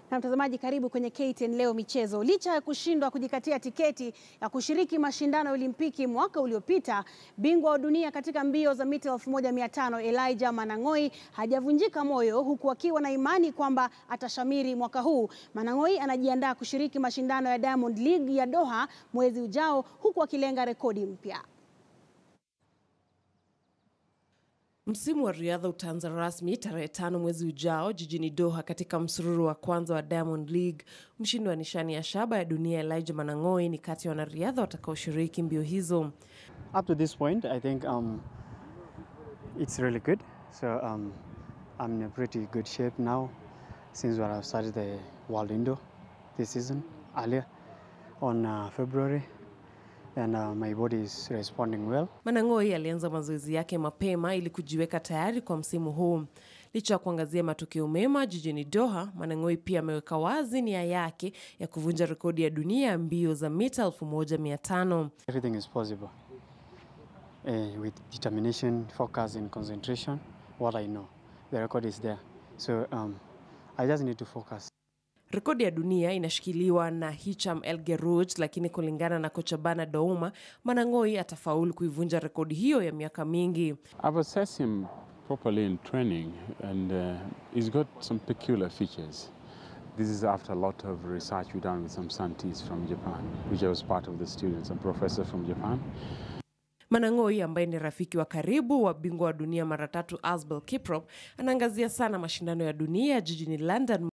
Na mtazamaji, karibu kwenye KTN leo michezo. Licha ya kushindwa kujikatia tiketi ya kushiriki mashindano ya Olimpiki mwaka uliopita, bingwa wa dunia katika mbio za mita 1500 Elijah Manang'oi hajavunjika moyo, huku akiwa na imani kwamba atashamiri mwaka huu. Manang'oi anajiandaa kushiriki mashindano ya Diamond League ya Doha mwezi ujao, huku akilenga rekodi mpya. Msimu wa riadha utaanza rasmi tarehe tano mwezi ujao jijini Doha katika msururu wa kwanza wa Diamond League. Mshindi wa nishani ya shaba ya dunia Elijah Manang'oi ni kati ya wanariadha watakaoshiriki mbio hizo. Up to this point, I think um, it's really good. So um, I'm in a pretty good shape now since when I started the World Indo this season earlier on uh, February. And uh, my body is responding well. Manang'oi alianza mazoezi yake mapema ili kujiweka tayari kwa msimu huu. Licha ya kuangazia matokeo mema jijini Doha, Manang'oi pia ameweka wazi nia yake ya kuvunja rekodi ya dunia ya mbio za mita 1500. Everything is possible uh, with determination, focus, and concentration. What I know, the record is there. So um, I just need to focus. Rekodi ya dunia inashikiliwa na Hicham El Gerouj, lakini kulingana na kocha Bana Douma, Manang'oi atafaulu kuivunja rekodi hiyo ya miaka mingi. I've assessed him properly in training, and uh, he's got some peculiar features. This is after a lot of research we done with some scientists from Japan, which I was part of the students, some professor from Japan. Manang'oi ambaye ni rafiki wa karibu wa bingwa wa dunia mara tatu Asbel Kiprop anaangazia sana mashindano ya dunia jijini London